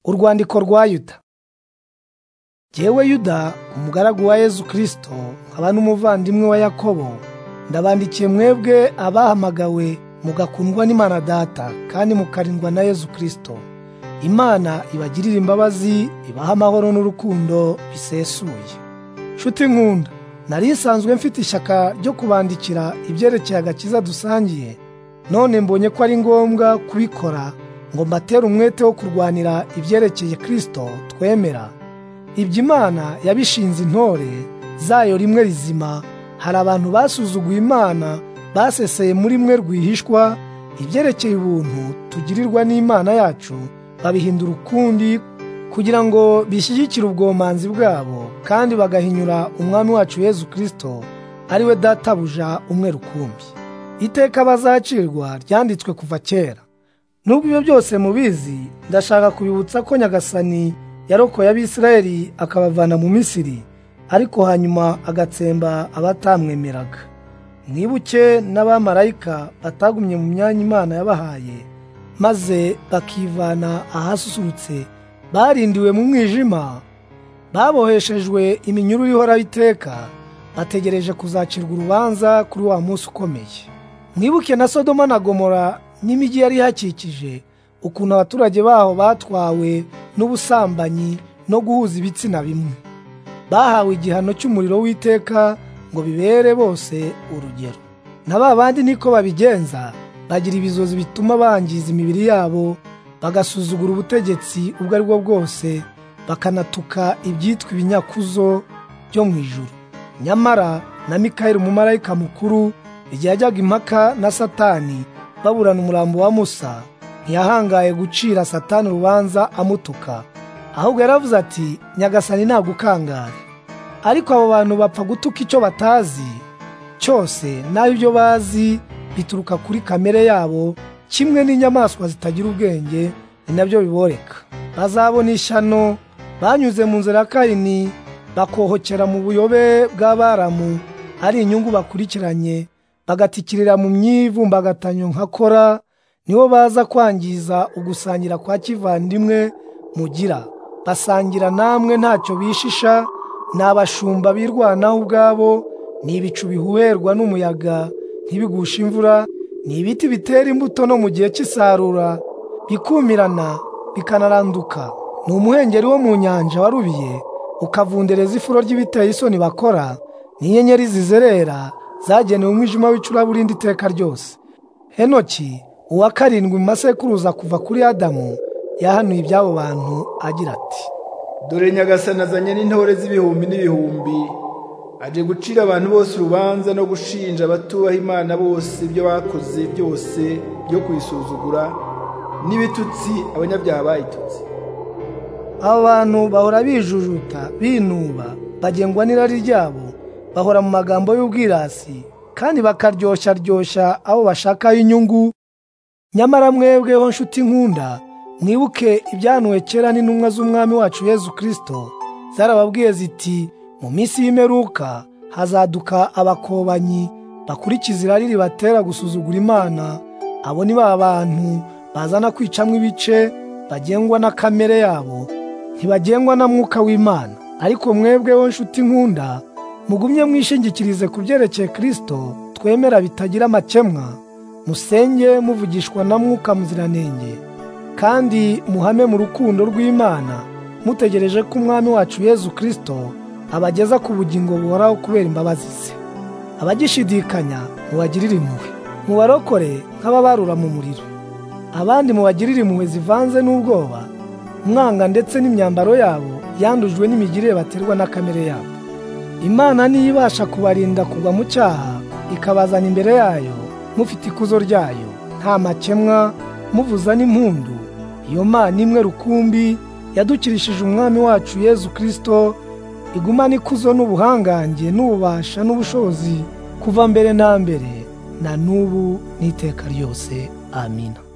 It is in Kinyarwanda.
Urwandiko rwa yuda jyewe yuda umugaragu wa yezu kirisito nkaba n'umuvandimwe wa yakobo ndabandikiye mwebwe abahamagawe mugakundwa n'imana data kandi mukarindwa na yezu kirisito imana ibagirire imbabazi ibahe amahoro n'urukundo bisesuye nshuti nkunda nari nsanzwe mfite ishyaka ryo kubandikira ibyerekeye agakiza dusangiye none mbonye ko ari ngombwa kubikora ngo mbatere umwete wo kurwanira ibyerekeye kirisito twemera ibyo imana yabishinze intore zayo rimwe rizima hari abantu basuzuguye imana baseseye muri mwe rwihishwa ibyerekeye ubuntu tugirirwa n'imana yacu babihindura ukundi kugira ngo bishyigikire ubwomanzi bwabo kandi bagahinyura umwami wacu yezu kirisito ari we databuja umwe rukumbi iteka bazacirwa ryanditswe kuva kera nubwo ibyo byose mubizi ndashaka kubibutsa ko nyagasani yarokoye abisirayeli akabavana mu misiri ariko hanyuma agatsemba abatamwemeraga mwibuke n'abamarayika batagumye mu myanya imana yabahaye maze bakivana ahasusurutse barindiwe mu mwijima baboheshejwe iminyururu ihoraho iteka bategereje kuzacirwa urubanza kuri wa munsi ukomeye mwibuke na sodoma na gomora n'imijyi yari ihakikije ukuntu abaturage baho batwawe n'ubusambanyi no guhuza ibitsina bimwe bahawe igihano cy'umuriro w'iteka ngo bibere bose urugero na ba bandi niko babigenza bagira ibizozi bituma bangiza imibiri yabo bagasuzugura ubutegetsi ubwo ari bwo bwose bakanatuka ibyitwa ibinyakuzo byo mu ijuru nyamara na mikayeli umumarayika mukuru igihe yajyaga impaka na satani baburana umurambo wa musa ntiyahangaye gucira satani urubanza amutuka ahubwo yaravuze ati nyagasani ntagukangare ariko abo bantu bapfa gutuka icyo batazi cyose naho ibyo bazi bituruka kuri kamere yabo kimwe n'inyamaswa zitagira ubwenge ni nabyo biboreka bazabona ishyano banyuze mu nzira ya kayini bakohokera mu buyobe bw'abaramu ari inyungu bakurikiranye bagatikirira mu myivumbagatanya nka kora nibo baza kwangiza ugusangira kwa kivandimwe mugira basangira namwe ntacyo bishisha ni abashumba birwanaho ubwabo ni ibicu bihuherwa n'umuyaga ntibigushe imvura ni ibiti bitera imbuto no mu gihe cy'isarura bikumirana bikanaranduka ni umuhengeri wo mu nyanja warubiye ukavundereza ifuro ry'ibiteye isoni bakora ni inyenyeri zizerera zagenewe umwijima w'icuraburindi iteka ryose henoki uwa karindwi mu masekuruza kuva kuri adamu yahanuye iby'abo bantu agira ati dore nyagasani azanye n'intore z'ibihumbi n'ibihumbi aje gucira abantu bose urubanza no gushinja abatubaha imana bose ibyo bakoze byose byo kuyisuzugura n'ibitutsi abanyabyaha bayitutse abo bantu bahora bijujuta binuba bagengwa n'irari ryabo bahora mu magambo y'ubwirasi kandi bakaryoshya ryoshya abo bashakaho inyungu nyamara mwebweho nshuti nkunda mwibuke ibyanuwe kera n'intumwa z'umwami wacu yezu kirisito zarababwiye ziti mu minsi y'imeruka hazaduka abakobanyi bakurikiza irari ribatera gusuzugura imana abo ni ba bantu bazana kwicamo ibice bagengwa na kamere yabo ntibagengwa na mwuka w'imana ariko mwebweho nshuti nkunda mugumye mwishingikirize ku byerekeye kirisito twemera bitagira amakemwa musenge muvugishwa na mwuka muziranenge kandi muhame mu rukundo rw'imana mutegereje ko umwami wacu yezu kirisito abageza ku bugingo buhoraho kubera imbabazi ze abagishidikanya mubagirire impuhwe mubarokore nk'ababarura mu muriro abandi mubagirire impuhwe zivanze n'ubwoba umwanga ndetse n'imyambaro yabo yandujwe n'imigirire baterwa na kamere yabo imana niyo ibasha kubarinda kugwa mu cyaha ikabazana imbere yayo mufite ikuzo ryayo nta makemwa muvuza n'impundu iyo mana imwe rukumbi yadukirishije umwami wacu yezu kirisito igumana ikuzo n'ubuhangange n'ububasha n'ubushobozi kuva mbere na mbere na n'ubu n'iteka ryose amina